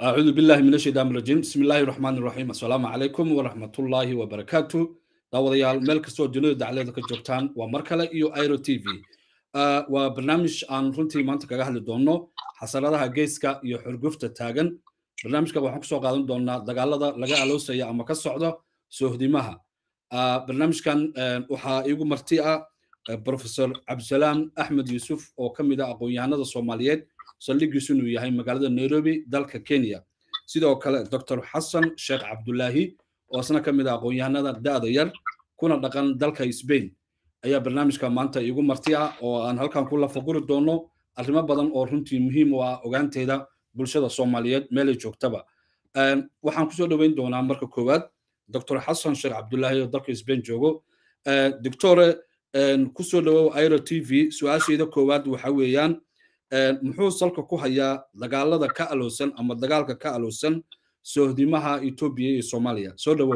أعوذ بالله من الشيطان الرجيم بسم الله الرحمن الرحيم السلام عليكم ورحمة الله وبركاته daawadayaal meel kastoo dunida dacleeda ka joogtaan waa mar kale iyo iro t v waa barnaamij aan runtii maanta kaga hadli doonno xasaradaha geeska iyo xurgufta taagan barnaamijka waxaan kusoo qaadan doonaa dagaalada laga aloosaya ama ka socdo soohdimaha barnaamijkan waxaa iigu marti ah professor cabdisalaam axmed yuusuf oo ka mid ah aqoon-yahanada soomaaliyeed saldhigiisu inuu yahay magaalada nairobi dalka kenya sidoo kale dr xasan sheekh cabdulaahi oo isna ka mid ah aqoon-yahanada da'da yar kuna dhaqan dalka sbain ayaa barnaamijka maanta iigu marti ah oo aan halkan ku lafaguri doono arrimo badan oo runtii muhiim u ah ogaanteeda bulshada soomaaliyeed meelay joogtaba waxaan kusoo dhoweyn doonaa marka koowaad dr xasan sheekh cabdulaahi oo dalka sbain joogo doctore kusoo dhowow iro t v su-aashayda koowaad waxa weeyaan muxuu salka ku hayaa dagaalada ka alowsan ama dagaalka ka alowsan soohdimaha etoobiya iyo soomaaliya soo dhowow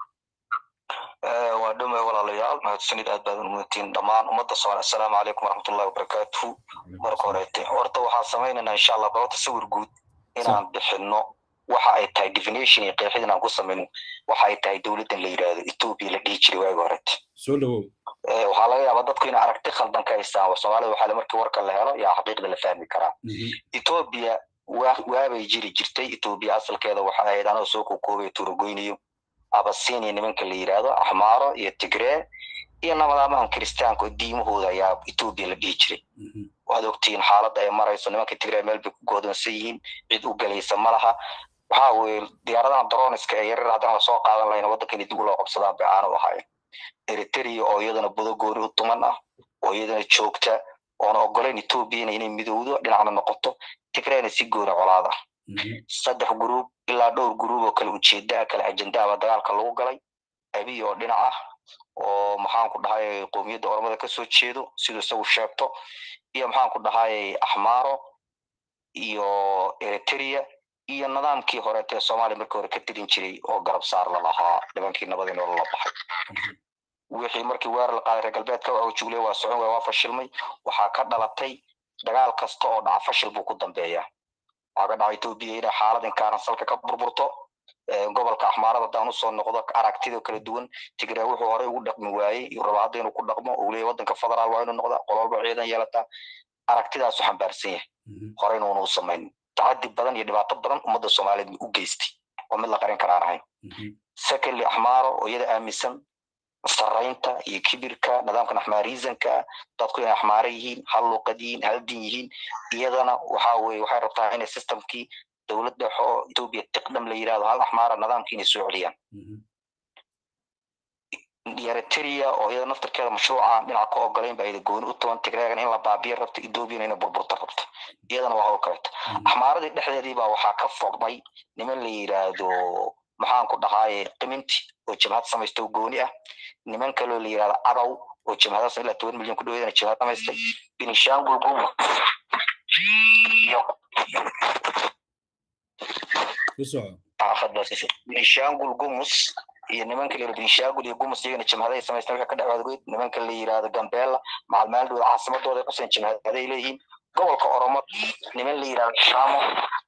waa dhowmay walaalayaal mahadsanid aad baad umudatiin dhammaan ummadda soomaali assalaamu calaykum waraxmatullahi wabarakaatuhu marka horeete horta waxaan samaynaynaa insha allah balota sawir guud inaan bixinno waxa ay tahay definition iyo qeexid inaan ku samayno waxa ay tahay dowladdan la yidhaahdo etoobiya la dhihi jiray waagi horete soo dhowow waxaa laga yaabaa dadku inay aragti khaldan ka haystaan soomaalida waxaa markii warka la helo yaa xaqiiqda la fahmi karaa etoobiya waabay jiri jirtay etoobiya asalkeeda waxa ahayd anoo soo kokoobay tuuragoynayo abasinia nimanka la yidhaahdo axmaaro iyo tigree iyo nabadaamahan kiristaanka oo diimahooda ayaa etoobiya la dhihi jiray waad ogtihiin xaaladda ay marayso nimanka tigree meel bay ku goodonsan yihiin cid u gelaysa ma laha waxa weye diyaaradahan droniska ee yarar haddaan lasoo qaadan lahayna waddankani dib uloo qabsadaan bay aanu ahayn eritrea oo iyadana budagooni u tuman ah oo iyadana joogta oona ogolayn etoobiyana inay midowdo dhinacna noqoto tigreena si gooni colaada saddex gruub ilaa dhowr gruub oo kale ujeedaa kale ajendaaba dagaalka lagu galay abiy oo dhinac ah oo maxaanku dhahay qowmiyadda oromada kasoo jeedo siduu isagu sheegto iyo maxaanku dhahay axmaaro iyo eritrea iyo nidaamkii horeetee soomaaliya markii hore ka tirin jiray oo garab saar la lahaa nimankii nabadii nolol la baxay wixii markii weerar la qaaday reer galbeedka waa jugle waa socon waa fashilmay waxaa ka dhalatay dagaal kasta oo dhaca fashil buu ku dambeeyaa waxaa ka dhaca etoobiya inay xaalad inkaaran salka ka burburto gobolka axmaarada haddaan usoo noqdo aragtida kala duwan tigraa wuxuu horey ugu dhaqmi waayey iyo raba hadda inuu ku dhaqmo uu leeyahy waddanka federaal waa inuu noqda qololba ciidan yeelataa aragtidaasu xambaarsan yahay horeyna uuna u samayn tacadi badan iyo dhibaato badan ummadda soomaaliyeed u geystay oo mid la qarin karaan ahayn secondly axmaaro oo iyada aaminsan saraynta iyo kibirka nidaamkan axmaariisanka dadku inay axmaare yihiin hal luuqad yihiin hal din yihiin iyadana waxa weye waxay rabtaa inay systemkii dowlad dhexe oo etoobiya tiqdam la yidhahdo hal axmaara nidaamkii inay soo celiyaan eritrea oo iyada naftarkeeda mashruuca dhinaca ka ogolayn ba ayda gooni u taban tigreegan in la baabiya rabto ethoobiyan inay burburta rabto iyadana waa oo kaleeto axmaaradii dhexdeedii baa waxaa ka fogmay niman la yidhaahdo maxaanku dhahaaye qiminti oo jabhad samaysta oo gooni ah niman kaloo la yidhahdo adow oo jabhadaas ilaa toban milyan ku dhaweedana jabhad samaystay benishangul gumus benishangul gumus iyo nimanka la yidhahdo benishangul iyo gumus iyagana jabhaday samaysteen wixii ka dhacwaadgoyd nimanka la yidhahdo gambeella maalmaalidooda caasimadooda quseen jabhaday leeyihiin gobolka oromo niman la yidhahdo shamo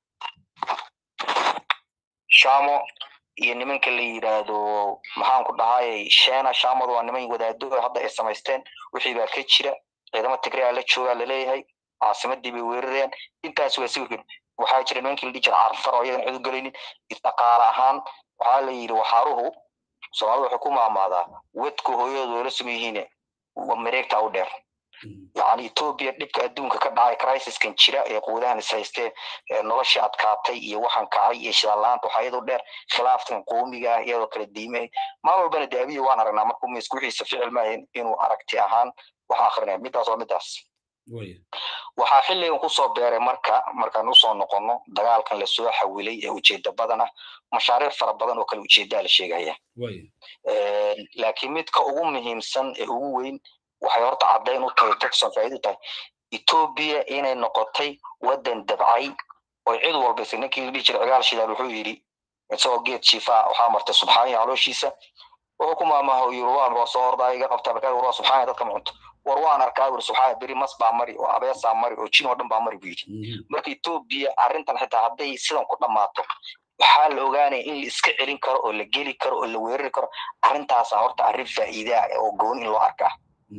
shamo iyo nimanka la yidhaahdo maxaanku dhahay shena shamadu waa niman wadaado hadda ay samaysteen wixii baa ka jira ciidamo tigrea la joogaa laleeyahay caasimadii bay weerareen intaas waa sawirkan waxaa jira nimankii la dhihi jira carfar oo iyadan cid u gelaynin dhaqaale ahaan waxaa la yidhi waxaaruhu soomaalida waxay ku maamaadaa wedku hooyadooda wala suma yihiin mareegta u dheer yani etoobiya dhibka adduunka ka dhacay crisiskan jira ee quudahan is haysteen noloshii adkaatay iyo waxaan kacay iyo shidaalaanta waxaa iyadoo dheer khilaafkan qoomiga ah iyadoo kala diimay mar walbana de abiya waan aragnaa markuu miisku wixiisa ficil maahayn inuu aragti ahaan wax akrinaya midaas waa midaas waxaa xilligan kusoo beeray marka markaan usoo noqono dagaalkan lasoo xawilay ee ujeeda badan ah mashaariic fara badan oo kale ujeedaa la sheegaya laakiin midka ugu muhiimsan ee ugu weyn waxay horta caddayn u tahay texon faa'iid u tahay etoobiya inay noqotay waddan dabcay oo cid walba isla ninkii la dhihi jiray cigaal shidaal wuxuu yidhi isagoo geed jiifaa waxaa martay subxaaniya calooshiisa wuxuu ku maamaha yiri waa soo hordaa iga qabtaa markaa waa subxaaniya dadka ma cunto war waan arkaa ur subxaa beri mas baa mari oo abeesaa mari oo jin oo dhan baa mari buu yidhi marka etoobiya arrintan xitaa hadday sidan ku dhammaato waxaa la ogaanaya in la iska celin karo oo la geli karo oo la weerari karo arrintaasa horta arrin faa'iide ah oo gooni in loo arkaa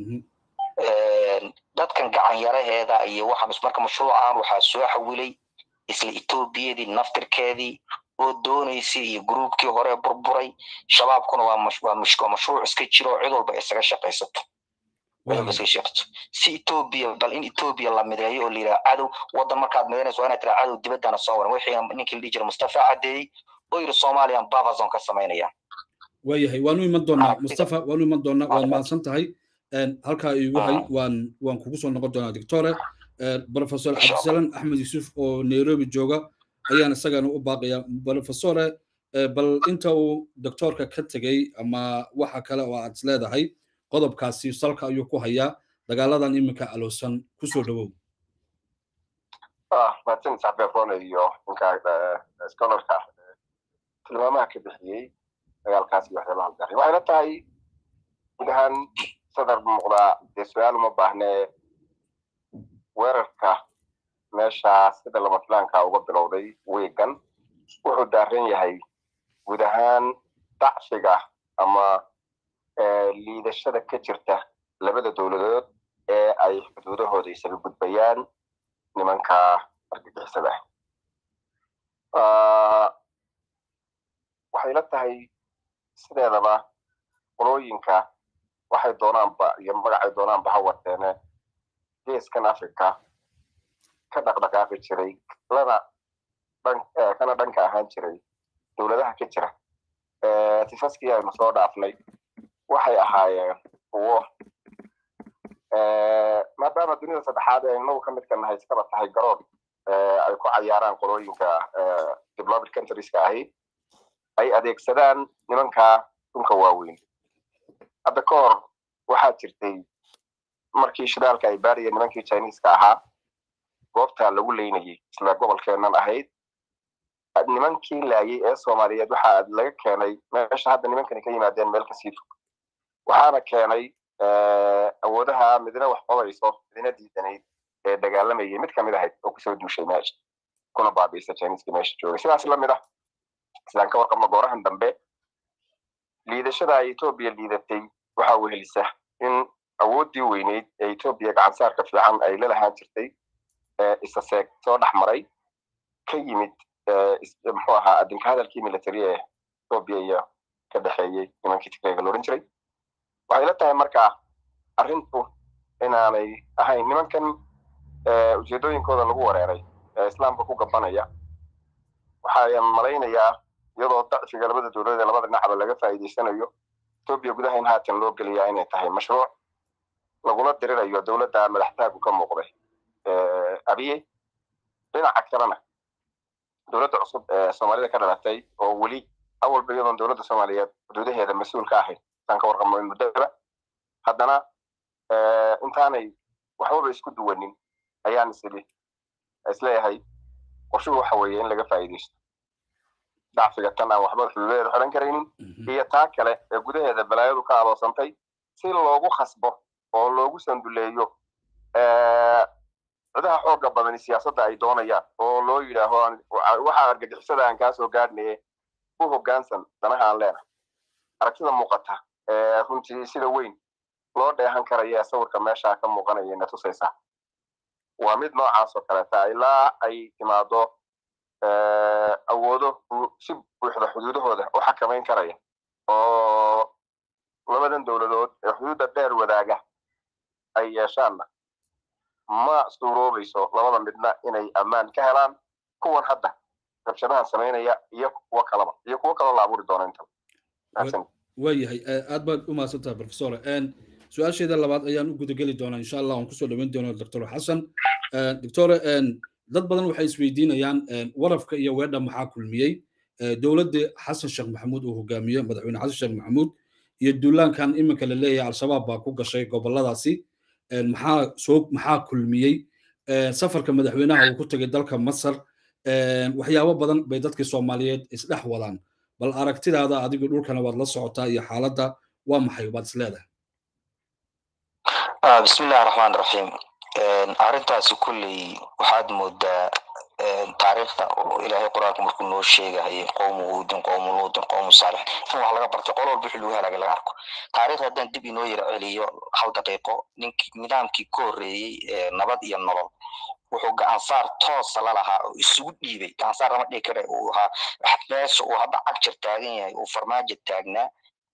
dadkan gacanyaraheeda iyo waxaan marka mashruucan waxaa soo xawilay isla etoobiyadii naftirkeedii oo doonaysay iyo gruubkii hore burburay shabaabkuna waa mashruuc iska jiro cid walba isaga shaqaysato si etoobiya bal in etoobiya la mideeyo oo la yidhaha cadow waddan markaad midaynayso waa inaad tiraa cadow dibaddana soo waran wixiina ninkii la dhihi jira mustafa caddeeyey oo yidhi somaliyan bavazon ka samaynayaan waayahay waanu iman doonaa mustafa waanu iman doonaa waad mahadsan tahay halkaa igu hay waan waan kugu soo noqon doonaa doctore professor cabdisalaan axmed yuusuf oo nairobi jooga ayaan isagana u baaqaya professore bal inta uu doctorka ka tegey ama waxa kale oo aad isleedahay qodobkaasi salka ayuu ku hayaa dagaaladan iminka aloosan kusoo dhawow martin saxbeerone iyo ninka scholarka tilmaamaha ka bixiyey dagaalkaas iyo waxyaabaha garay waxay la tahay guud ahaan sadar muuqdaa dee su-aal uma baahnee weerarka meesha sida lama filaanka uga bilowday weegan wuxuu daaran yahay guud ahaan dacfiga ama liidashada ka jirta labada dowladood ee ay xuduudahooda isaga gudbayaan nimanka argagixisada waxay la tahay sideedaba qolooyinka waxay doonaanba iyo magacay doonaanba ha wateene geeskan africa ka dhaqdhaqaaqi jiray lana kana dhanka ahaan jiray dowladaha ka jira tifaskii aynu soo dhaafnay waxay ahaayeen kuwo maadaama dunida saddexaad ee inagu ka midka nahay iskaba tahay garoon ay ku cayaaraan qolooyinka developed countrieska ahi ay adeegsadaan nimanka dhulka waaweyn hadda ka hor waxaa jirtay markii shidaalka ay baariyeen nimankii chineeska ahaa goobta lagu leynayay isla gobolkeennan ahayd nimankii laayay ee soomaaliyeed waxaa laga keenay meesha hadda nimankani ka yimaadeen meel kasii fog waxaana keenay awoodaha midna wax qobayso midna diidanayd ee dagaalamayay mid kamid ahayd oo kusoo duushay meesha kuna baabiisa chineeska meesha joogay sidaas lamid ah sidaan ka warqabno goorahan dambe liidashada ay etoobiya liidatay waxaa wehelisa in awooddii weyneyd ee etoobiya gacansaarka fiican ay la lahaan jirtay isa seeg soo dhex maray ka yimid muxuu ahaa adinka hadalkii military ee etoobiya iyo ka dhexeeyey nimankii tigreega loodhan jiray waxay la tahay marka arrintu inaanay ahayn nimankan ujeedooyinkooda lagu wareeray ee islaamka ku gabanaya waxaan malaynayaa iyadoo dacfiga labada dowladood ee labada dhinacba laga faa'iidaysanayo etoobiya gudaha in haatan loo geliyaa inay tahay mashruuc lagula dirirayo dowladda madaxtaagu ka muuqday abiye dhinaca kalena dowladda cusub ee soomaalida ka dhalatay oo weli awalba iyadoon dowladda soomaaliyeed xuduudaheeda mas-uul ka ahayn saan ka warqabno muddaba haddana intaanay waxbaba isku duwanin ayaan isili isleeyahay qorshuhu waxa weeye in laga faa'iidaysto dacfiga tan aan waxba xuduudaheeda xidhan karaynin iyo taa kale ee gudaheeda balaayadu ka adoosantay si loogu khasbo oo loogu sanduleeyo cidaha xooga badani siyaasadda ay doonayaan oo loo yidhaaho waxa argagixisada aan kaa soo gaadhnaye u hoggaansan danaha aan leenahay aragtida muuqata ee runtii sida weyn loo dheehan karaya ee sawirka meesha ka muuqanaya na tusaysaa waa mid noocaas oo kaleeta ilaa ay timaado awoodo si buuxda xuduudahooda u xakamayn karaya oo labadan dowladood ee xuduudda dheer wadaaga ay yeeshaanna ma suuroobayso labada midna inay ammaan ka helaan kuwan hadda rabshadahan samaynaya iyo kuwo kalaba iyo kuwo kaloo la abuuri doono intaba waayahay aad baad u mahadsantaha professor su-aasheeda labaad ayaan u gudageli doonaa insha allah aan kusoo dhaweyn doono doctor xasan doctor dad badan waxay isweydiinayaan warafka iyo weedha maxaa kulmiyey dowladda xasan sheekh maxamuud uu hogaamiyo madaxweyne xasan sheekh maxamuud iyo duulaankan iminka la leeyahay al-shabaab baa ku gashay goboladaasi maxaa soo maxaa kulmiyey safarka madaxweynaha uu ku tegay dalka masar waxyaabo badan bay dadkii soomaaliyeed isdhex wadaan bal aragtidaada adigu dhulkana waad la socotaa iyo xaaladda waa maxay baad is leedahay bismillahi raxmaan raxiim arrintaasi kulley waxaad moodaa taariikhda oo ilaahay qur-aanka markuu noo sheegahayay qowmu huudin qowmu luudin qowmu saalix in wax laga bartay qol walba wixii lagu halaagay laga arko taariikhda haddaan dib inoo yara celiyo hal daqiiqo ninkii nidaamkii ka horreeyey nabad iyo nolol wuxuu gacansaar toosa la lahaa oo isugu dhiibay gacansaar lama dhihi kare uu ahaa meesha uu hadda cagjar taagan yahay uu farmaajo taagnaa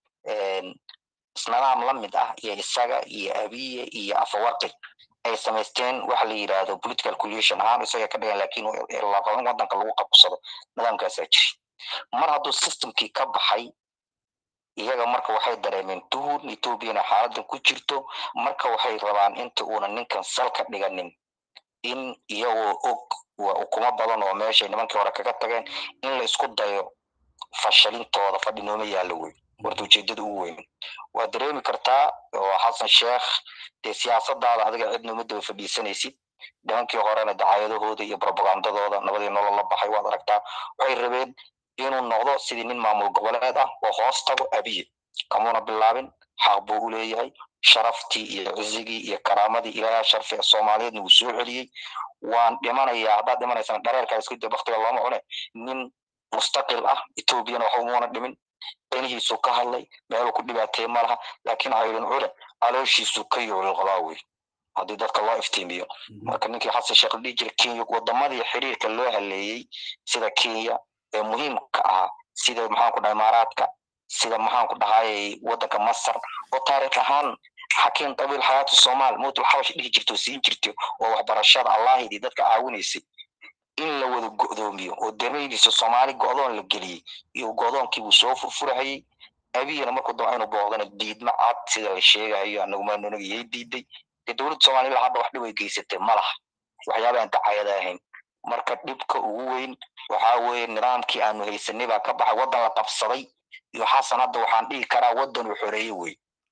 nidaam la mid ah iyo isaga iyo abiye iyo afawarqi ay samaysteen waxa la yidhaahdo political coalition ahaan isaga ka dhigan lakin wadanka lagu qabsado nidaamkaasaa jiri mar hadduu systemkii ka baxay iyaga marka waxay dareemeen duhun ethoobiana xaaladan ku jirto marka waxay rabaan inta uuna ninkan sal ka dhiganin in iyagoo og waa ukumo badan oo meeshay nimankii hore kaga tageen in la isku dayo fashilintooda fadhinooma yaallo wey warta ujeedada ugu weyn waa dareemi kartaa oo xasan sheekh dee siyaasadaada adiga cidna uma daba fadhiisanaysid nimankii horena dacaayadahooda iyo propagandadooda nabadii nolol la baxay waad aragtaa waxay rabeen inuu noqdo sidii nin maamul goboleed ah oo hoos tago abiye kamuuna bilaabin xaq buu u leeyahay sharaftii iyo cizigii iyo karaamadii ilaaha sharfi ee soomaaliyeedna wuu soo celiyey waan dhimanayaa haddaad dhimanaysana dhareerkaa isku dee baktiga looma cune nin mustaqil ah etoobiyana waxba umuuna dhimin danihiisuu ka hadlay meeluu ku dhibaateeye ma laha laakiin caydin cule calooshiisuu ka yoolil qabaa wey haddii dadka loo iftiimiyo marka ninkii xasan sheekh la dhihi jira kenya wadamadii xiriirka loo haleeyey sida kenya ee muhiimka ahaa sida maxaanku dhahay imaaraadka sida maxaanku dhahayay wadanka masar oo taariikh ahaan xakiim qabiil xayaatu soomaal mowtul xabash dhihi jirta oo siin jirtay oo waxbarashada allaahidii dadka caawinaysay in la wada go'doomiyo oo dareynaysa soomaali go'doon la geliyey iyo go'doonkii buu soo furfurahayey abiyana markuu daba inuu booqdana diidma cad sida la sheegayo anagumaanonaga yay diiday dee dowladda soomaliya hadda wax dhib ay geysatay ma laha waxyaaba aan dacayada ahayn marka dhibka ugu weyn waxaa weeye nidaamkii aanu haysanay baa ka baxay waddan la qabsaday iyo xasan hadda waxaan dhihi karaa waddan uu xoreeye wey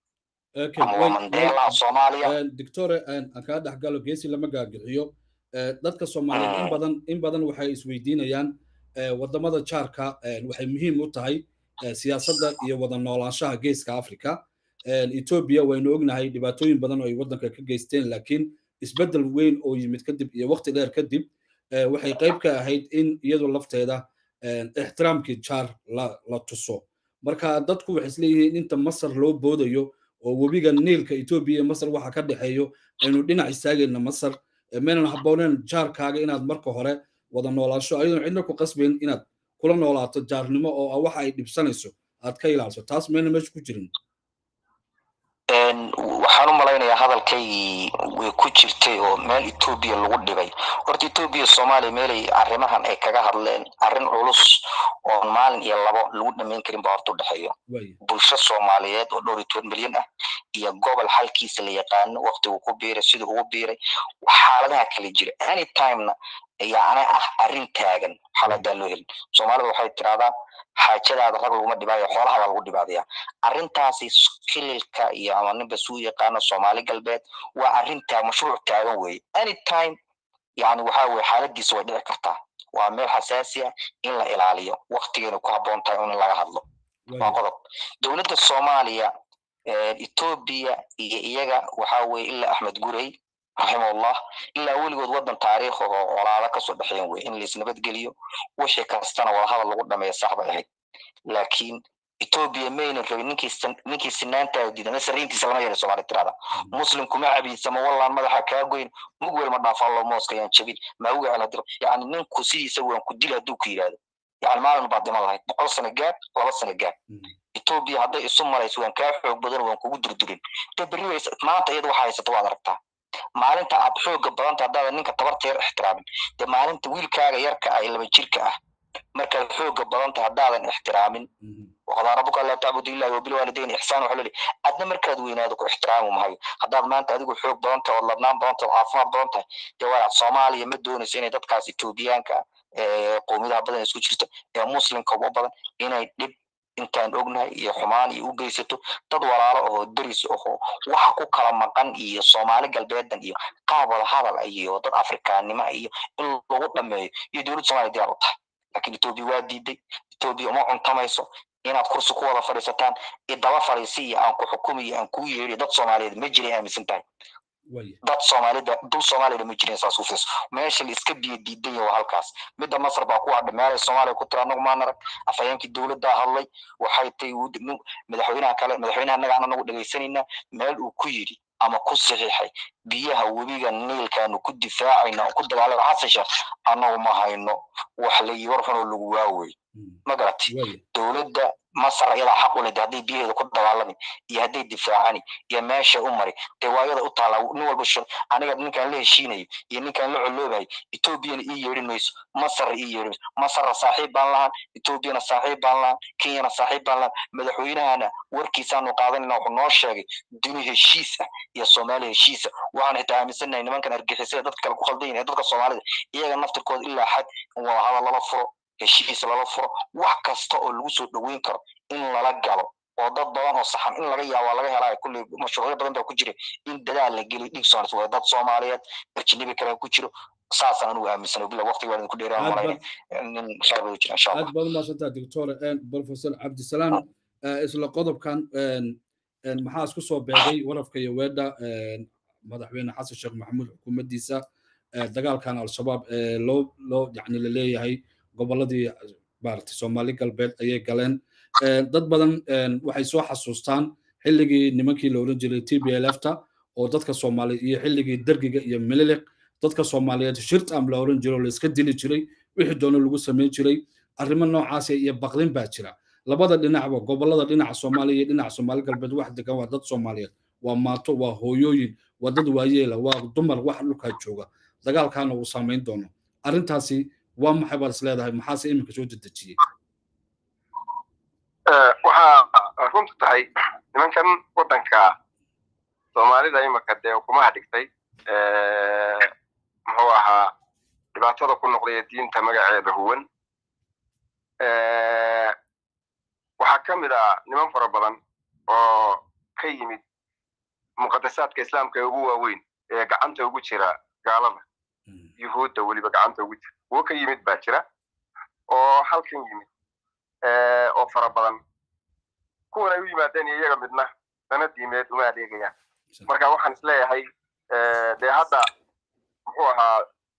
ama waa mandeelaha soomaaliya doctore aan kaa dhex galo geesi lama gaagiciyo dadka soomaaliyeed in badan in badan waxay isweydiinayaan wadamada jaarka waxay muhiim u tahay siyaasadda iyo wada noolaanshaha geeska africa ethiopia waynu ognahay dhibaatooyin badan oo ay waddanka ka geysteen laakiin isbeddel weyn oo yimid kadib iyo waqti dheer kadib waxay qayb ka ahayd in iyadu lafteeda ixtiraamkii jaar la tuso marka dadku waxay isleeyihiin inta masar loo boodayo oo webiga niilka ethiopia iyo masar waxa ka dhexeeyo aynu dhinac istaagayna masar maynan habbooneen jaarkaaga inaad marka hore wada noolaansho ayadoon cidna ku qasbayn inaad kula noolaato jaarnimo oo waxa ay dhibsanayso aad ka ilaaliso taas mayna meesha ku jirin waxaan u malaynayaa hadalkaygii way ku jirtay oo meel etoobiya lagu dhibay horta etoobiya soomaaliya meelay arrimahan ay kaga hadleen arrin culus oon maalin iyo labo lagu dhamayn karin ba horta u dhexeeyo bulsho soomaaliyeed oo dhowr iyo toban milyan ah iyo gobol xalkiisa la yaqaano waqtigu ku biiray siduu ugu biiray xaaladaha kala jira anytimena yacni ah arrin taagan xaaladaa loo helin soomaalida waxay tiraahdaa xaajadaada rag laguma dhibaayo xoolaha baa lagu dhibaadaya arrintaasi kililka iyo ama ninba suu yaqaano soomaali galbeed waa arrintaa mashruuc taagan weeye anytime yani waxa weye xaaladiisa way dhici kartaa waa meel xasaasi ah in la ilaaliyo waktigeena ku habboon tahay in laga hadlo waa qodob dowladda soomaaliya etoobiya iyo iyaga waxa weye ilaa axmed gurey raximahullah ilaa weligood waddan taariikh oo colaado kasoo dhexeen wey in laisnabadgeliyo wixii kastana wadahadal lagu dhameeya sax bay ahayd laakiin etoobiya maynan rabin ninkii sinaantaa diida nasariintiisa lama yeelin soomaali tirada muslim kuma cabiidsama wallaan madaxa kaa goyn mug wel ma dhaafaan loo mooska yaan jabin maa uga celadiro yani ninku sidiisa waan ku dil hadduu ku yidhaahdo yani maalin baad dhiman lahayd boqol sano gaab laba sano gaab etoobiya hadday isu marayso waan kaa xoog badan waan kugu durdurin de berri maanta iyada waxa haysata waad aragtaa maalinta aad xooga badanta haddaada ninka tabarta yar ixtiraamin dee maalinta wiilkaaga yarka ah ee laba jirka ah markaad xooga badanta haddaadan ixtiraamin waqadaa rabuka laa tacbudu illahi wabilwaalidayn ixsaan waxa leli adna markaad weynaado ku ixtiraamu mahayo haddaad maanta adigu xoog badan tahay ood ladnaan badan tahay ood caafimaad badan tahay dee waa soomaaliya ma doonayso inay dadkaas etoobiyaanka ee qowmiyadaha badan isku jirto ee muslimka ugu badan inay dhib intaan ognahay iyo xumaan iyo u geysato dad walaalo oo deris ahoo waxa ku kala maqan iyo soomaali galbeedan iyo qaab wada hadal iyo dad afrikaannimo iyo in lagu dhameeyo iyo dowladda somaaliya diyaar u tahay laakiin etoobiya waa diiday etoobiya uma cuntamayso inaad kursi ku wada fadhiisataan idaba fadhiisiya aan ku xukumiyo aan kuu yeeriyo dad soomaaliyeed ma jiray aaminsan tahay dad soomaalida dul soomaaliyada ma jirin saas u fiirso meesha la iska biyo diidan yahay waa halkaas midda masar baa ku hadha meelay soomaaliya ku tira anagu maan arag afhayeenkii dowladdaa hadlay waxay tay madaxweynaha kale madaxweynaha annaga aan anagu dhegaysanaynaa meel uu ku yidhi ama ku saxiixay biyaha webiga niilkaanu ku difaacayno aan ku dagaalama xasan sheekh annagu ma hayno wax la war xunoo lagu waawey ma garati dowladda masar ayadaa xaq u leh hadday biyaheeda ku dagaalami iyo hadday difaacani iyo meesha u mari dee waayada u taala nin walba shil aniga ninkaan la heshiinayo iyo ninkaan la coloobayo etoobiyana ii yeedhin mayso masar ii yeedhin mayso masarna saaxiib baan lahaan etoobiyana saaxiib baan lahaan kenyana saaxiib baan lahaan madaxweynahana warkiisaanu qaadanayna wuxuu noo sheegay duni heshiis ah iyo soomaaliya heshiisa waxaan xitaa aaminsanahay nimankan argixisada dadka kale ku khaldan yahay dadka soomaalida iyaga naftirkooda ilaa xad in wadahadal lala furo heshiis lala furo wax kasta oo lagu soo dhoweyn karo in lala galo oo dad badan oo saxan in laga yaabo laga helaayo kulley mashruucyo badan baa ku jira in dadaal la geliy dhig soonis waa dad soomaaliyeed ajnabi kale ku jiro saasaan anigu aaminsana bila waqti waa idinku dheeraan malayna nin khayr bay jira insha allah aad baad umaasantaa doctor professor cabdisalaam isla qodobkan maxaa isku soo beegay warafka iyo weedha madaxweyne xasan sheekh maxamuud xukuumaddiisa dagaalkan al-shabaab loo loo yacni la leeyahay gobolladii maaragtay soomaali galbeed ayay galeen dad badan waxay soo xasuustaan xilligii nimankii la oran jiray t b l f ta oo dadka soomaaliyeed iyo xilligii dergiga iyo mililiq dadka soomaaliyeed shirtam la oran jiray oo la iska dili jiray wixii doono lagu samayn jiray arrimo noocaas iyo baqdin baa jira labada dhinacba gobollada dhinaca soomaaliya iyo dhinaca soomaali galbeed wax degan waa dad soomaaliyeed waa maato waa hooyooyin waa dad waayeela waa dumar wax dhulkaa jooga dagaalkaana uu saamayn doono arrintaasi waa maxay baad is leedahay maxaase iminka soo dedejiyey waxaa runtu tahay nimankan waddanka soomaalida imika dee ukumaha dhigtay muxuu ahaa dhibaatada ku noqday ee diinta magaceeda huwan waxaa ka mid ah niman fara badan oo ka yimid muqadasaadka islaamka ee ugu waaweyn ee gacanta ugu jira gaalada yuhuudda weliba gacanta ugu jira kuwo ka yimid baa jira oo halkan yimid oo fara badan kuwan ay u yimaadeen iyo iyaga midna dana diimeed uma adeegayaan marka waxaan isleeyahay dee hadda muxuu ahaa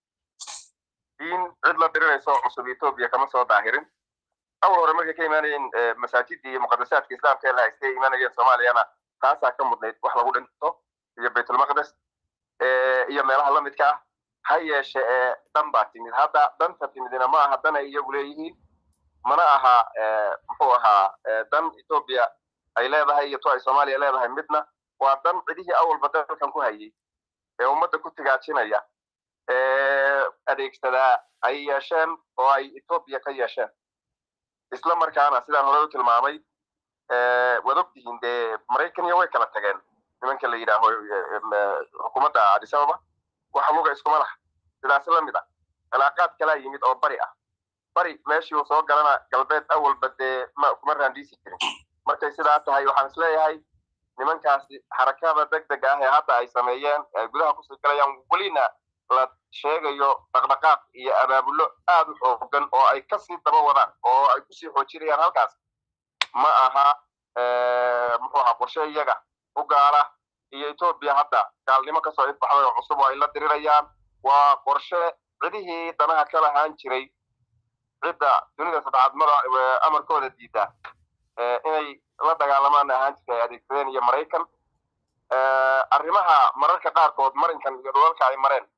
diin cid la dirinayso cusub etoobiya kama soo daahirin awal hore markay ka imaanayeen masaajidii iyo muqadasaadka islaamka ee la haystay imaanayeen soomaaliyana taasaa ka mudnayd wax lagu dhinto iyo baytulmaqdes iyo meelaha la midka ah ha yeeshe ee dan baa timid hadda danta timidina ma aha dan ay iyagu leeyihiin mana aha muxuu ahaa dan etoobiya ay leedahay iyo to ay soomaaliya leedahay midna waa dan cidihii awalba dalkan ku hayay ee ummadda ku tigaajinaya ee adeegsadaa ay yeesheen oo ay etoobiya ka yeesheen isla markaana sidaan hore u tilmaamay waad ogtihiin dee maraykaniya way kala tageen nimanka la yidhaaho xukuumadda adisababa wax luga iskuma laha sidaas la mid ah cilaaqaad kalaa yimid oo bari ah bari meeshii uu soo galana galbeed awalba dee ma kuma raandhiisi jirin markay sidaa tahay waxaan isleeyahay nimankaasi xarakada deg dega ah ee hadda ay sameeyeen ay gudaha kusii galayaan welina la sheegayo dhaqdhaqaaq iyo abaabulo aad u xoogan oo ay kasii daba wadaan oo ay kusii xoojinayaan halkaas ma aha muxuu ahaa qorshe iyaga u gaala iyo etoobiya hadda gaalnimo kasoo ifbaxday oo cusub oo ay la dirirayaan waa qorshe cidihii danaha ka lahaan jiray cidda dunida saddexaadmada amarkooda diida inay la dagaalamaan ahaan jirtay ay adeegsadeen iyo maraykan arrimaha mararka qaarkood marinkan iyo dhulalka ay mareen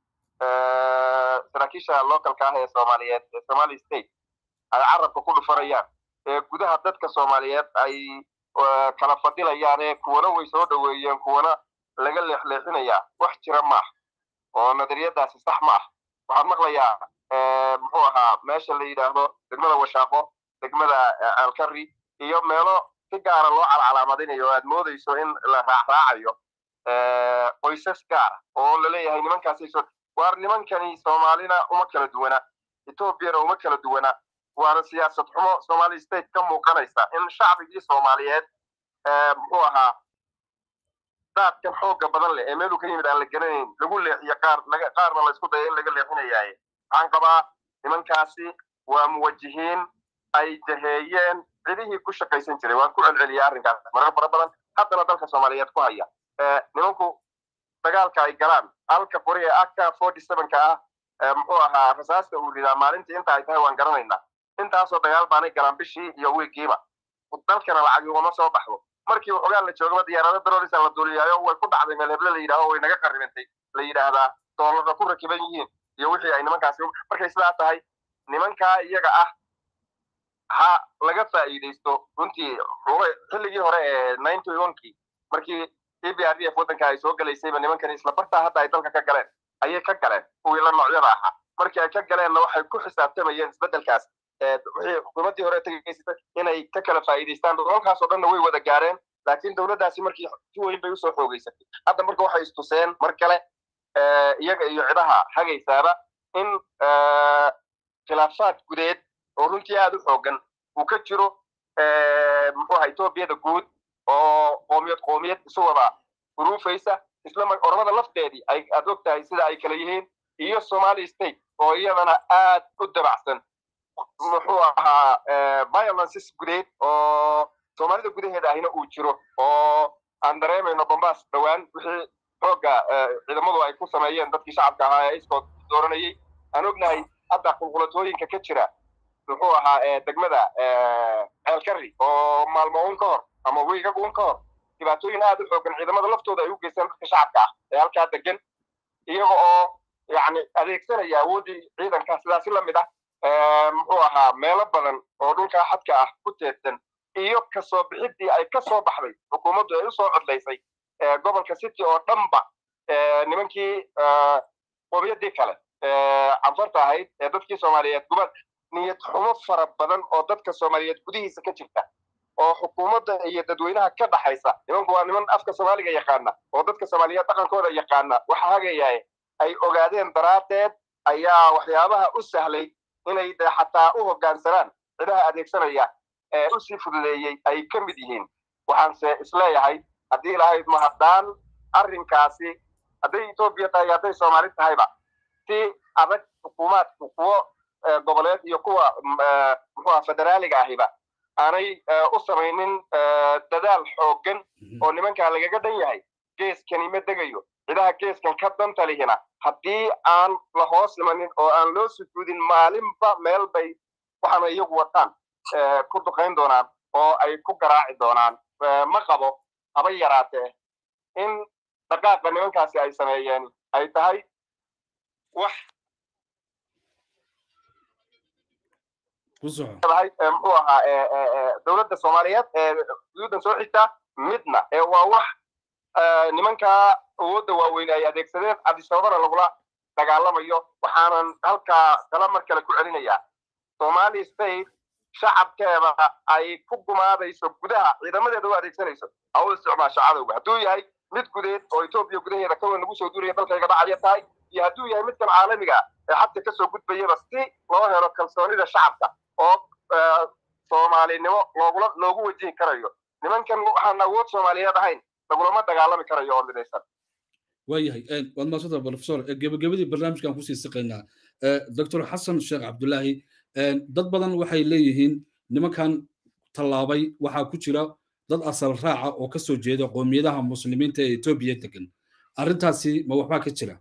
saraakiisha localka ah ee soomaaliyeed ee somali state ay carabka ku dhufanayaan ee gudaha dadka soomaaliyeed ay kala fadilayaan ee kuwana way soo dhoweeyeen kuwana laga leexleexinayaa wax jira ma ah oo nadariyadaasi sax ma ah waxaad maqlayaa muxuu ahaa meesha la yidhaahdo degmada washaaqo degmada alkari iyo meelo si gaara loo calcalaamadinayo oo aad moodayso in la raacraacayo qoysas gaara oo laleeyahay nimankaasay soo waar nimankani soomaalina uma kala duwana etoobiyana uma kala duwana waana siyaasad xumo somali state ka muuqanaysa in shacbigii soomaaliyeed muxuu ahaa daadkan xooga badan leh ee meeluu ka yimid aan la garanayn lagu leexiyo qaar qaarna la isku daya in laga leexinayaaye waxaan qabaa nimankaasi waa muwajihiin ay jaheeyeen cidihii ku shaqaysan jiray waan ku celceliyay arrinkaas marar fara badan haddana dalka soomaaliyeed ku haya nimanku dagaalka ay galaan halka qori ee aka forty sevenka ah muxuu ahaa rasaasta uu ridaa maalintii inta ay tahay waan garanaynaa intaasoo dagaal baanay galaan bishii iyo wiigiiba dalkana lacag ugama soo baxdo markii waxoogaa la joogaba diyaarado darorisa la duuliyaayo way ku dhacday meel heble la yidhahdo way naga qarribantay la yidhaahdaa doolarka ku rakiban yihiin iyo wixii ay nimankaasi markay sidaa tahay nimankaa iyaga ah ha laga faa'iidaysto runtii xilligii hore ee ninety onkii markii e b r d f waddanka ay soo gelaysayba nimankani isla bartaa hadda ay dalka ka galeen ayay ka galeen kuwii la noocyada ahaa markii ay ka galeenna waxay ku xisaabtamayeen isbeddelkaas wixii xukuumaddii hore tegaysata inay ka kala faa'iidaystaan dolalkaas oo dhanna way wada gaareen laakiin dowladdaasi markii si weyn bay usoo xoogeysatay hadda marka waxay istuseen mar kale iyaga iyo cidaha hagaysaaba in khilaafaad gudeed oo runtii aada u xoogan uu ka jiro muxuu aha etoobiyada guud oo qoomiyad qoomiyad isu wada uruufaysa isla oromada lafteedii ay aad og tahay sida ay kala yihiin iyo somali state oo iyadana aad u dabacsan muxuu ahaa violences gudeed oo soomaalida gudaheeda ahina uu jiro oo aan dareemayno bombas dhowaan wixii xoogga ciidamadu ay ku sameeyeen dadkii shacabka ahaa ee iskood dooranayay aan ognahay hadda qulqulatooyinka ka jira muxuu ahaa degmada ceelkari oo maalmo un ka hor ama wiigag un ka hor dhibaatooyin aad u xoogan ciidamada laftooda ay u geystaan dadka shacabka ah ee halkaa degan iyaga oo yani adeegsanaya awooddii ciidanka sidaasi la mid ah muxuu ahaa meelo badan oo dhulkaa xadka ah ku teedsan iyo kasoo bixiddii ay ka soo baxday xukuumaddu ay usoo codlaysay gobolka city oo dhanba nimankii qobiyadii kale canfarta ahayd ee dadkii soomaaliyeed gubad niyad xumo fara badan oo dadka soomaaliyeed gudihiisa ka jirta oo xukuumadda iyo dadweynaha ka dhaxaysa nimanku waa niman afka soomaaliga yaqaana oo dadka soomaaliyeed dhaqankooda yaqaana waxa hagayaye ay ogaadeen daraaddeed ayaa waxyaabaha u sahlay inay de xataa u hoggaansanaan cidaha adeegsanaya ee usii fududeeyey ay ka mid yihiin waxaanse isleeyahay haddii ilahayd ma haddaan arrinkaasi hadday etoobiya tahay hadday soomaali tahayba si adag xukuumaadku kuwo goboleed iyo kuwa muxuuha federaaliga ahiba aanay u samaynin dadaal xooggan oo nimankaa lagaga dhan yahay geeskani ma degayo cidaha geeskan ka danta lihina haddii aan la hoos imanin oo aan loo sujuudin maalinba meel bay waxaana iyagu wataan ku duqayn doonaan oo ay ku garaaci doonaan ma qabo haba yaraatee in dhaqaaqa nimankaasi ay sameeyeen ay tahay wax tahay muxuu ahaa dowladda soomaaliyeed ee xuduuddan soo xigta midna ee waa wax nimankaa awoodda waaweyn ay adeegsadeen cabdisababana lagula dagaalamayo waxaanan halkaa kala mar kale ku celinayaa somali state shacabkeeda ay ku gumaadayso gudaha ciidamadeeda u adeegsanayso ha u isticmaasho cadowga hadduu yahay mid gudeed oo etoobiya gudaheeda kawan lagu soo duuraya dalkayga dhacaya tahay iyo hadduu yahay midkan caalamiga ee xadka kasoo gudbayaba si loo helo kalsoonida shacabka oo soomaalinimo loogula loogu wajihi karayo nimankan waxaan awood soomaaliyeed ahayn lagulama dagaalami karayo oo midaysan waayahay waad maasanta profesor gebagabadii barnaamijkan kusii siqaynaa doctor xasan sheekh cabdulaahi dad badan waxay leeyihiin nimankan tallaabay waxaa ku jira dad asal raaca oo ka soo jeeda qoomiyadaha muslimiinta ee etoobiya degan arrintaasi ma waxbaa ka jira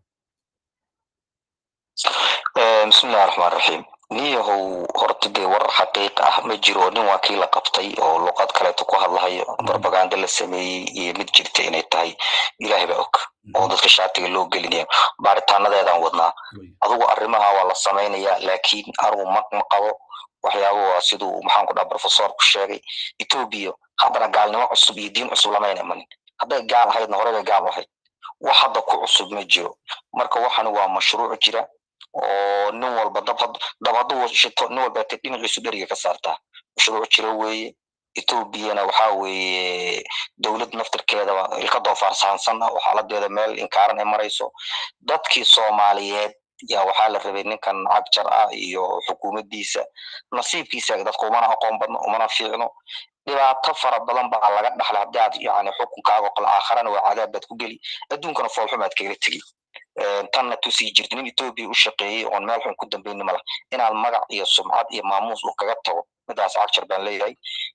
bismillahi raxmaan raxiim niyahow horta dee war xaqiiq ah ma jiro nin waa kii la qabtay oo luqad kaleeto ku hadlahayo barbaganda la sameeyey iyo mid jirta inay tahay ilaahay baa og oo dadka shaatiga loo gelinaya baaritaanadeedaan wadnaa adugu arrimaha waa la samaynayaa laakiin anugu ma ma qabo waxyaaba waa siduu maxaan ku dhaha profesorku sheegay etoobiya haddana gaalnimo cusub iyo diin cusub lamayna imanin hadday gaal ahaydna horeba gaal ahayd wax hadda ku cusub ma jiro marka waxani waa mashruuc jira oo nin walba dab dab hadduu shito nin walba te dhinaciisu dheriga ka saartaa mashruuc jira weeye etoobiyana waxaa weeye dowlad naftirkeedaba ilka doofaarsahansan ah oo xaaladeeda meel inkaaran ay marayso dadkii soomaaliyeed yaa waxaa la rabay ninkan cagjar ah iyo xukuumaddiisa nasiibkiisa dadka umana aqoon badno umana fiicno dhibaato fara badan baa laga dhaxlay haddii aad yani xukunkaaga oo kale aakharana waa cadaab baad ku geli adduunkana foolxumaad kagala tegi tanna tusii jirta nin etoobiya u shaqeeyey oon meel xun ku dambayni mala inaad magac iyo sumcad iyo maamuus uu kaga tago midaas cagjar baan leeyahay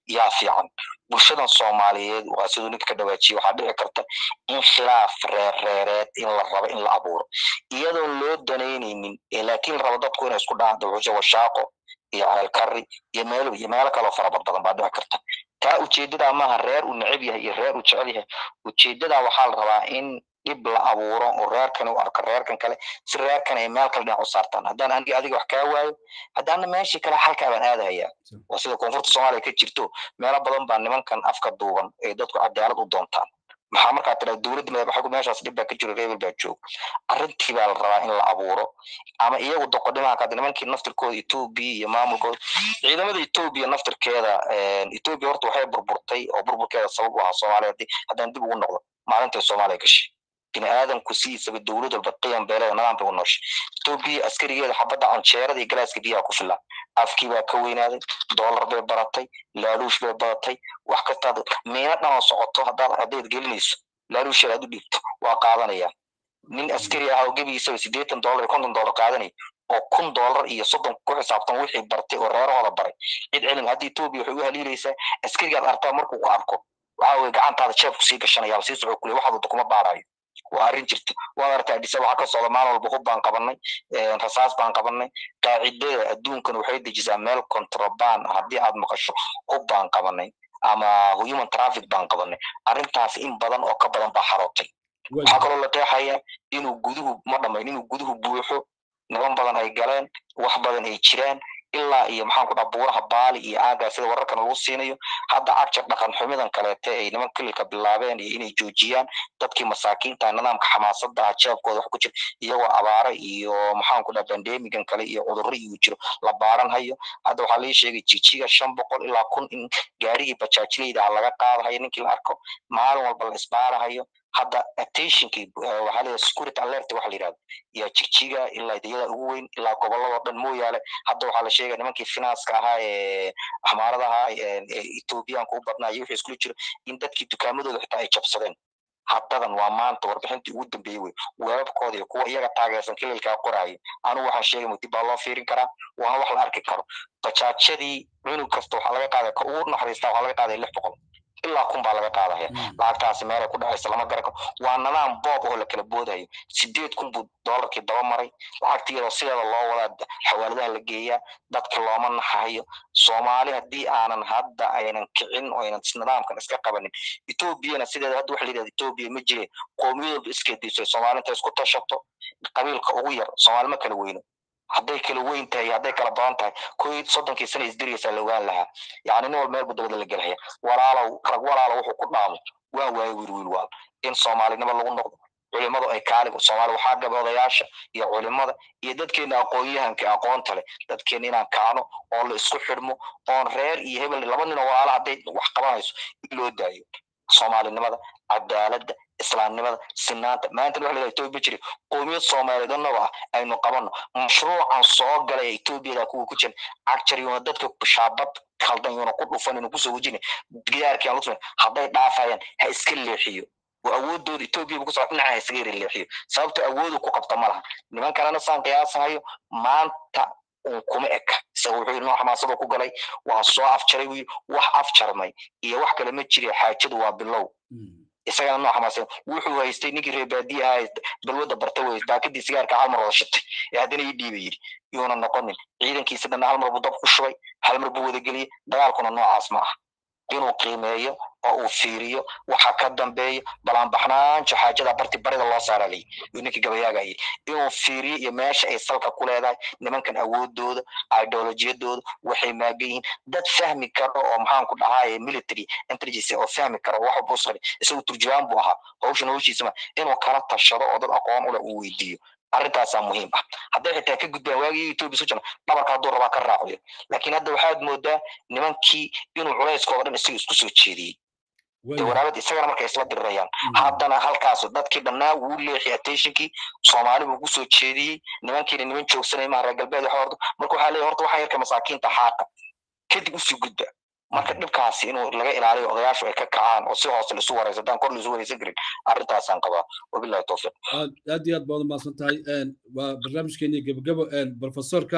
yaa fiican bulshadan soomaaliyeed waa siduu ninka ka dhawaajiye waxaa dhici karta in khilaaf reerreereed in la rabo in la abuuro iyadoon loo danaynaynin laakiin rabo dadku inay isku dhacan dawxusho washaaqo iyo ceelkari iyo meel iyo meelo kaloo farabad badan baa dhici karta taa ujeedadaa maaha reer uu neceb yahay iyo reer uu jecel yahay ujeedadaa waxaa la rabaa in dhib la abuuro oo reerkan u arko reerkan kale si reerkan ay meel kale dhinac u saartaan haddaan aniga adiga wax kaa waayo haddaana meeshii kale halkaa baan aadahayaa waa sida koonfurta soomaaliya ka jirto meelo badan baa nimankan afka duuban ay dadku cadaalad u doontaan maxaa markaa tiraa dowladda madaxagu meeshaas dhib baa ka jiro reebel baa joog arrintii baa la rabaa in la abuuro ama iyagu doqodimaha kada nimankii naftirkooda etoobiya iyo maamulkooda ciidamada etoobiya naftirkeeda etoobiya horta waxay burburtay oo burburkeeda sabab u ahaa soomaaliya haddaan dib ugu noqdo maalintay soomaaliya gashay bini aadamku sidiisaba dowlad walba qiyam beeleda nidaam bay u nooshay etoobiya askarigeeda xabadda canjeerada iyo galaaska biyaha ku filan afkii baa ka weynaaday doolar bay baratay laaluush bay baratay wax kastaad miino dhan oo socoto haddaad haddayd gelinayso laaluusheed aad u dhiibto waa qaadanaya nin askari ah oo gebigiisaba siddeetan doolar iyo konton doolar qaadanaya oo kun doolar iyo soddon ku xisaabtan wixii bartay oo reerahooda baray cid cilmi hadda etoobiya waxay u haliilaysaa askarigaad artaa markuu ku arko waxa weye gacantaada jeebku sii gashanaya sii soco kule waxaad wada kuma baarayo waa arrin jirta waad aragtaa adisa waxaa ka socda maalin walba hub baan qabanay rasaas baan qabanay qaacidada adduunkan waxay dejisaa meel contraband haddii aad maqasho hub baan qabanay ama human traffic baan qabanay arrintaas in badan oo ka badan baa xarootay waxaa kaloo la qeexaya inuu guduhu ma dhamayn inuu guduhu buuxo niman badan ay galeen wax badan ay jiraan ilaa iyo maxaan ku dhaha buuraha baali iyo aagaa sida wararkan lagu siinayo hadda agjar dhaqan xumidan kaleete ay niman kililka bilaabeen iyo inay joojiyaan dadkii masaakiinta nidaamka xamaasadda jeebkooda wax ku jira iyagoo abaare iyo maxaan ku dhaha bandemigan kale iyo cudurro iyo jiro la baaran hayo hadda waxaa lii sheegay jijiga shan boqol ilaa kun in gaarigii bajaajileyda laga qaadahayo ninkii la arko maalin walba la isbaarahayo hadda attentionkii waxaa leeyahay security alert waxa la yidhahdo iyo jigjiga ilaa idayada ugu weyn ilaa gobolladoo dhan mooyaale hadda waxaa la sheegaya nimankii finanska ahaa ee axmaarada ahaa ethoobiyaanka u badnaa iyo wixii iskula jiro in dadkii dukaamadooda xitaa ay jabsadeen haddadan waa maanta warbixintii ugu dambeeyey wey weebabkooda iyo kuwa iyaga taageersan kililkaa qoraayo anigu waxaan sheegay mudib baa loo fiirin karaa waana wax la arki karo bajaajadii cunug kasta waxaa laga qaaday ka ugu naxariistaa waxaa laga qaaday lix boqol ilaa kun baa laga qaadaya lacagtaasi meelay ku dhacaysa lama garan karo waa nidaam boob oo la kala boodayo sideed kun buu doolarkii daba maray lacagtii iyadoo sideeda loo wadaa xawaaladaha la geeyaa dadka looma naxayo soomaali haddii aanan hadda aynan kicin oo aynan nidaamkan iska qabanin etoobiyana sideeda hadda waxa la yidhahda etoobiya ma jire qoomiyadooda iskeediiso soomaali inta isku tashato qabiilka ugu yar soomaali ma kala weyno hadday kala weyn tahay hadday kala badan tahay koy soddonkii sana isdiriyaysaa la ogaan lahaa yacni nin wal meel budabada la gelhaya walaalow rag walaalo wuxuu ku dhaamo waan waayo wiil wiil waal in soomaalinimo lagu noqdo culimadu ay kaaliga soomaali waxaa gaba odayaasha iyo culimada iyo dadkeena aqoon-yahanka aqoonta leh dadkeena inaan kacno oo la isku xidhmo oon reer iyo hebel laba nin oo walaala hadday wax qabanayso in loo daayo soomaalinimada cadaaladda islaamnimada sinaanta maanta waxa la etoobiya jiri qoomiyad soomaaliyeed annagoo ah aynu qabanno mashruucan soo galay etoobiyada kuwa ku jiran cagjar yuuna dadka shaabad khaldan yuuna ku dhufan inu kusoo wejina gidaarkii aan lusumin hadday dhaafayaan ha iska leexiyo oo awoodooda etoobiya ku socda dhinaca ha iskaga yara leexiyo sababta awoodu ku qabta ma laha niman kalena saan qiyaasahayo maanta un kuma eka isaga wuxuu yidhi noo xamaasada ku galay waa soo afjaray wiil wax afjarmay iyo wax kale ma jire xaajadu waa bilow isagana noo xamaasan wuxuu haystay ninkii reer baadiye ahaa balwadda barta wey baakadii sigaarka hal mar wada shitay ee haddana ii dhiiba yidhi yuuna noqonin ciidankiisa dhanna hal mar buu dab ku shubay hal mar buu wada geliyey dagaalkuna noocaas ma ah inuu qiimeeyo oo uu fiiriyo waxa ka dambeeyo balaanbaxnaanjo xaajada barti barida loo saaralay yuu ninkii gabayaaga yidhi inuu fiiriyo iyo meesha ay salka ku leedahay nimankan awoodooda ideolojiyadooda waxay maagan yihiin dad fahmi karo oo maxaan ku dhahaa military intelligence oo fahmi karo wax walba usqari isagu turjubaan buu ahaa hawshan hawshiisama inuu kala tashado oo dad aqoon ule uu weydiiyo arrintaasaa muhiim ah hadday xitaa ka gudbaan waagii etoobiya soo jirna dhabarka hadduu rabaa ka raaciyo laakiin hadda waxaad moodaa nimankii inuu culayskooda dhan isaga isku soo jeediyey waraabad isagana markay isla dirirayaan haddana halkaas dadkii dhannaa wuu leexiyay attentionkii soomaali buu kusoo jeediyey nimankiina niman joogsanay maha reer galbeed waxa horta marka waxaa leeyahay horta waxaa yarka masaakiinta xaaqa kadib usii gudba marka dhibkaasi inuu laga ilaaliyo odayaashu ay ka kacaan oo si hoose laisu warayso haddaan kor laisu waraysan karin arrintaasaan qabaa wabillahi towfiiq aad iyo aad baad umahadsan tahay waa barnaamijkeeni gebagabo profesorka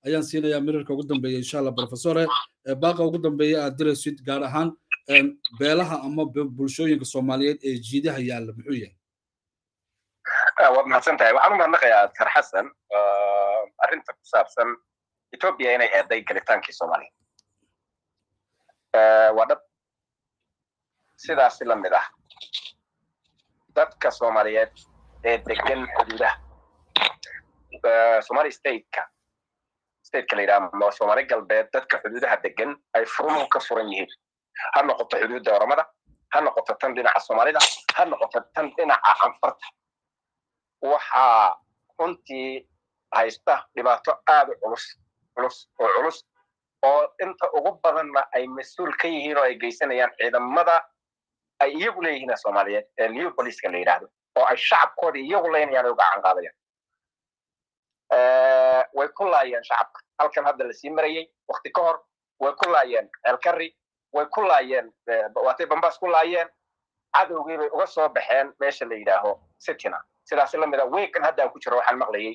ayaan siinayaa mirarka ugu dambeeya insha allah professore baaqa ugu dambeeya aad diraysid gaar ahaan beelaha ama bulshooyinka soomaaliyeed ee jiidaha yaalla muxuu yahay waad mahadsan tahay waxaan u mahadnaqayaa dr xasan arrinta ku saabsan etoobiya inay eeday gelitaankii soomaaliya waa dhab sidaasi la mid ah dadka soomaaliyeed ee degan xuduudaha somali stateka stateka la yidhaha soomaali galbeed dadka xuduudaha degan ay furmuhu ka furan yihiin ha noqoto xuduudda oromada ha noqoto tan dhinaca soomaalida ha noqoto tan dhinaca anfarta waxaa runtii haysta dhibaato aad u culus culus oo culus oo inta ugu badanna ay mas-uul ka yihiin oo ay geysanayaan ciidamada ay iyagu leeyihiin soomaaliyeed ee new poliska la yidhaahdo oo ay shacabkooda iyagu leynayaan oo gacan qaadayaan way ku laayeen shacabka halkan hadda lasii marayey wakti ka hor way ku laayeen ceelkari way ku laayeen waatay bambaas ku laayeen cadowgii bay uga soo baxeen meesha la yidhaaho sitina sidaas la mida weekan hadda ku jiro waxaan maqlayay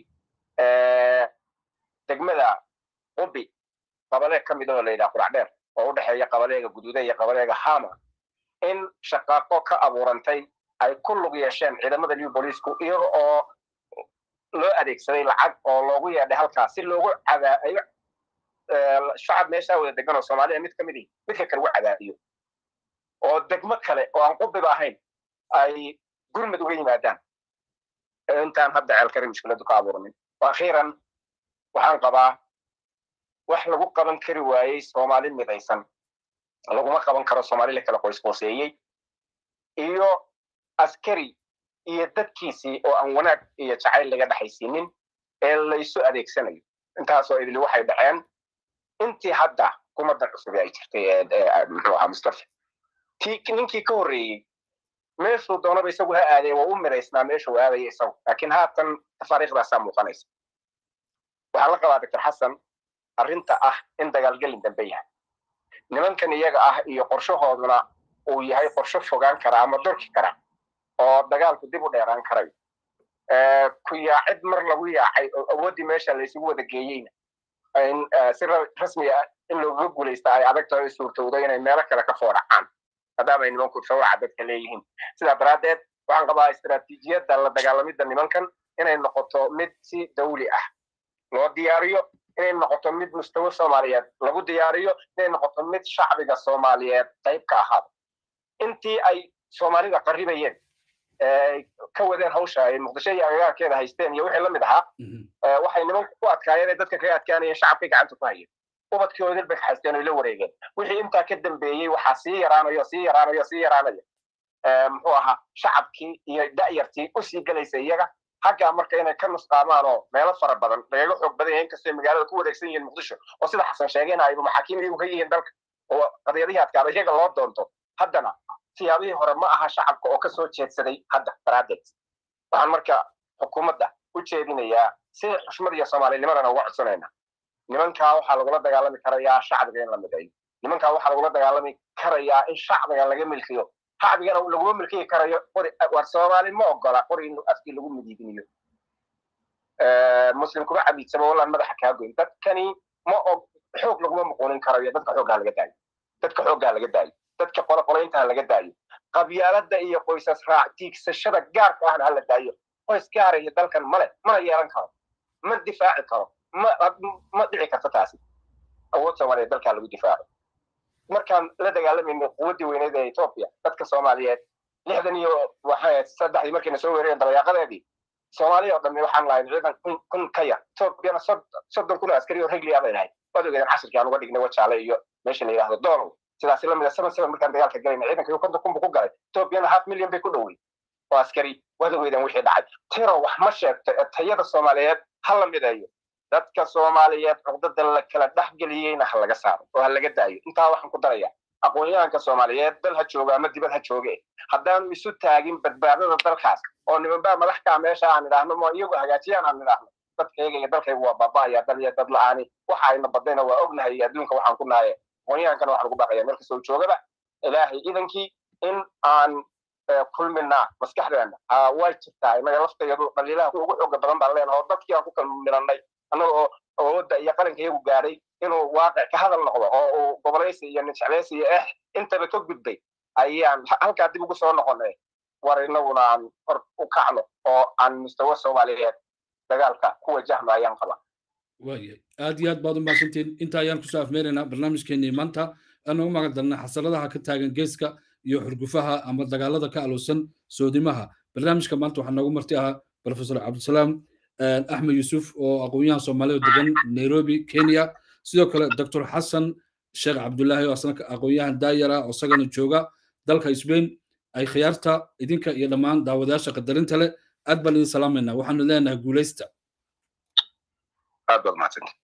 degmada ubi qabaleeg ka mid oo la yidhaha qurac oo u dhexeeya qabaleega guduuda iyo qabaleega hama in shaqaaqo ka abuurantay ay ku lug yeesheen ciidamada new bolisku iyaga oo loo adeegsaday lacag oo loogu yeedhay halkaas si loogu cadaayo shacab meeshaa wada degan oo soomaaliya mid ka mid ihi midka kale ugu cadaadiyo oo degmo kale oo aan qubiba ahayn ay gurmad uga yimaadaan intaan hadda ceelkari mushkiladu ka abuurmin akhiiran waxaan qabaa wax lagu qaban kari waayey soomaali midaysan laguma qaban karo soomaali la kala qoysqooseeyey iyo askari iyo dadkiisii oo aan wanaag iyo jacayl laga dhexaysiinin ee laysu adeegsanayo intaasoo idili waxay dhaceen intii hadda kumadan cusub ay jirtay muxuu ahaa mustafa ti ninkii ka horreeyey meeshuu doonaba isagu ha aadee waa u midaysnaa meeshuu aadaya isagu laakiin haatan tafaariikhdaasaa muuqanaysa waxaan la qabaa doctor xasan arrinta ah in dagaalgelin dambe yahay nimankan iyaga ah iyo qorshahooduna uu yahay qorsho fogaan kara ama dorki kara oo dagaalku dib u dheeraan karayo ku yaacid mar lagu yaacay oo awooddii meesha laysugu wada geeyeyna si rasmi ah in looga guulaysta ay adag tahay suurtowdo inay meelo kale ka foodhacaan maadaama ay nimanku sawraca dadka leeyihiin sidaa daraaddeed waxaan qabaa istaraatiijiyadda la dagaalamidda nimankan inay noqoto mid si dawli ah loo diyaariyo inay noqoto mid mustawa soomaaliyeed lagu diyaariyo inay noqoto mid shacbiga soomaaliyeed qayb ka ahaado intii ay soomaalida qaribayeen ka wadeen hawsha ay muqdisho iyo agagaarkeeda haysteen iyo wixii la mid ahaa waxay nimanku ku adkaayeen ee dadka kaga adkaanayeen shacabkay gacanta ku hayeen ubadkoodil bay haysteen oy la wareegeen wixii intaa ka dambeeyey waxaa sii yaraanayo sii yaraanayo sii yaraanaya muxuu ahaa shacabkii iyo da'yartii usii gelaysa iyaga xaggaa marka inay ka nusqaamaan oo meelo fara badan lagaga xoog badan yahay inkastoo magaalada ku wareegsan yihiin muqdisho oo sida xasan sheegayna ayba maxaakiim iyagu ka yihiin dalka oo qadiyadihii adkaada iyaga loo doonto haddana siyaabihii hore ma aha shacabka oo kasoo jeedsaday hadda daraaddeed waxaan marka xukuumadda u jeedinayaa si xushmad iyo soomaalinimadana uga codsanayna nimankaa waxaa lagula dagaalami karayaa shacbiga in la midayo nimankaa waxaa lagula dagaalami karayaa in shacbiga laga milkiyo shacbigana laguma milkiyi karayo qori war soomaali ma ogola qori in afkii lagu midiidiniyo muslim kuma cabiidsamo wallaan madaxa kaa goyn dadkani ma og xoog laguma muquunin karayo dadka xooggaa laga daayo dadka xooggaa laga daayo dadka qoloqolaynta ha laga daayo qabyaalada iyo qoysas raac tiigsashada gaarka ahna hala daayo qoys gaara iyo dalkan male mana yeelan karo ma difaaci karo ma ma dhici karto taasi awood soomaaliyeed dalkaa lagu difaaco markaan la dagaalamayno quwaddii weyneed ee etoobiya dadka soomaaliyeed lixdan iyo waxay saddexdii markayna soo weerareen dabayaaqadeedii soomaaliya oo dhammi waxaan lahayn ciidan kun kun ka yar etoobiyana soddon kun oo askari oo regliya bay lahayd waad ogeedeen casirkii aan uga dhignay wajaale iyo meesha la yidhahdo doonow sidaas la mida seven seven markaan dagaalka galayna ciidanka konton kun buu ku galay etoobiyana half million bay ku dhowey oo askari waad ogeedeen wixii dhacay tiro wax ma sheegto ee tayada soomaaliyeed ha la mideeyo dadka soomaaliyeed cuqdada la kala dhexgeliyeyna ha laga saaro oo ha laga daayo intaa waxaan ku daraya aqoon-yahanka soomaaliyeed dal ha jooga ama dibad ha jooge haddaanu isu taagin badbaadada dalkaas oo nimanbaa madaxkaa meesha aan idhaahno ma iyagu hagaajiyaan aan idhaahno dadkayga iyo dalkayga waa baaba'aya dal iyo dad la-aani waxa ayna badayna waa ognahay iyo adduunka waxaan ku nahaye aqoon-yahankana waxaan ugu baaqaya meel kastoo joogaba ilaahay idankii in aan kulminaa maskaxdeena way jirtaa inaga laftayadu dhaliilaha ugu xooga badan baan leenahay oo dadkii aan ku kala miranay annaga oo awoodda iyo qaranka iyagu gaadhay inuu waaqic ka hadal noqdo oo uu gobolaysi iyo ninjeclaysi iyo eh intaba ka gudbay ayaan halkaa dib ugu soo noqonay war inaguna aan hor u kacno oo aan mustawa soomaaliyeed dagaalka ku wajahno ayaan qabaa waayahay aad iyo aad baad u mahadsantiin inta ayaan kusoo afmeeraynaa barnaamijkeenii maanta aan ugu magan darnay xasaradaha ka taagan geeska iyo xurgufaha ama dagaalada ka aloosan soodimaha barnaamijka maanta waxaa noogu marti ahaa profesor cabdisalaam axmed yuusuf oo aqoon-yahan soomaalida degan nairobi kenya sidoo kale doctor xasan sheekh cabdullaahi oo asna aqoon-yahan daayar ah oo isagana jooga dalka sbain ay khiyaarta idinka iyo dhammaan daawadayaasha qadarinta leh aad baan idin salaamaynaa waxaanu leenahay guulaysta aad baad mahadsanti